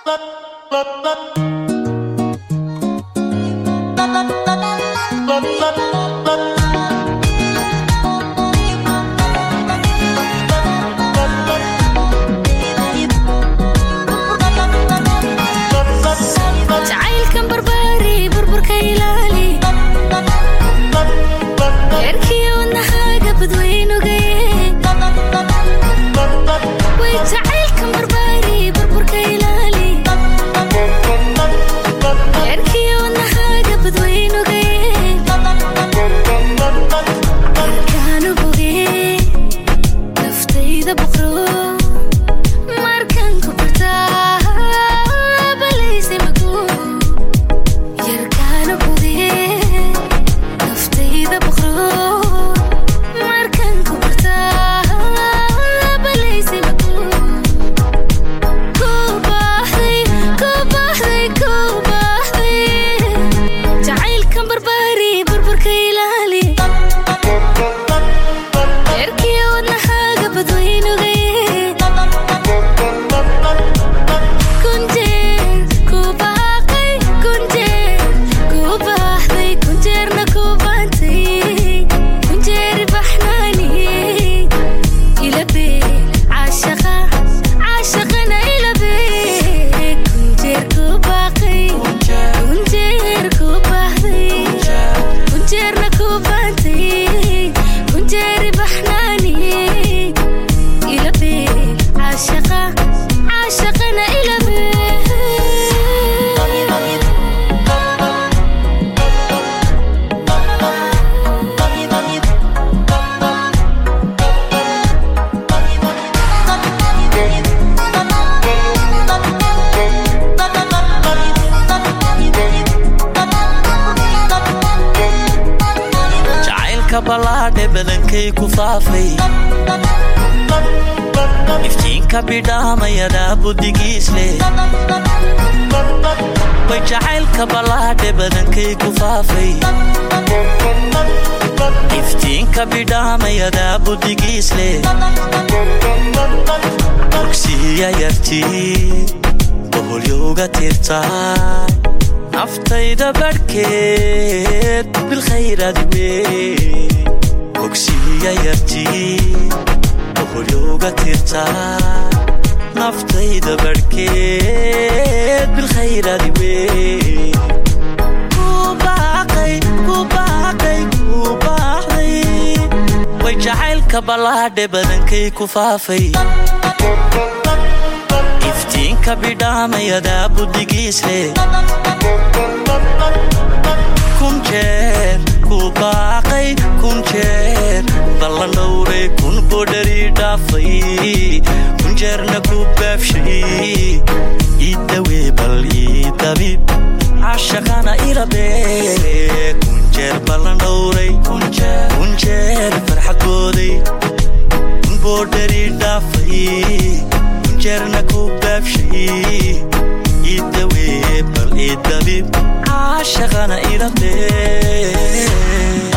jacaylkan barbaari burburka ilaali eerkii wadnahaaga badweynugaye way jacaylkan barbaari burburka ilaali eerkii wadnahaaga badweynugaye markaanu bogee naftayda boqro markan ku bartaa balayse maguu yarkaana bogee naftayda boqro markan ku bartaa balayse maguu ku baahday ku baahday ku baahday jacaylkan barbaari burburka ilaali eerkii wadnahaaga badweynugaye kunjeer ku baaqay kunjeer ku baahday kunjeerna ku baantay kunjeeri baxnaaniyey ilabe caashaqa caashaqana ilabe kunjeer ku baaqay kunjeer ku baahday kunjeerna ku baantay kunjeeri baxnaaniyey ilabe caashaqa caashaqana ilabe jacaylka ballaadhe badankay ku faafay iftiinka bidhaamayadhaa budigiisle way jacaylka ballaadhe badankay ku faafay iftiinka bidhaamayadhaa budigiisle ogsiya yartii boholyowga tirtaa naftayda badhkeed bilkhayraad wey ogsiya yartii boholyowga tirtaa naftayda badhkeed bilkhayraad wey ku baaqay ku baaqay ku baaqday way jacaylka ballaadhe badankay ku faafay iftiinka bidhaamayadhaa budigiisle kun jeer ku baaqay kun jeer ballan dhowray kun bodhari dhaafay kun jeerna ku baabshay idawee bal idabib cashaqana ilabe kun jeer ballan dhowray kun jeer farxadooday kun bodhari dhaafay kun jeerna ku baabshay idawee bal idabib cashaqana ilabe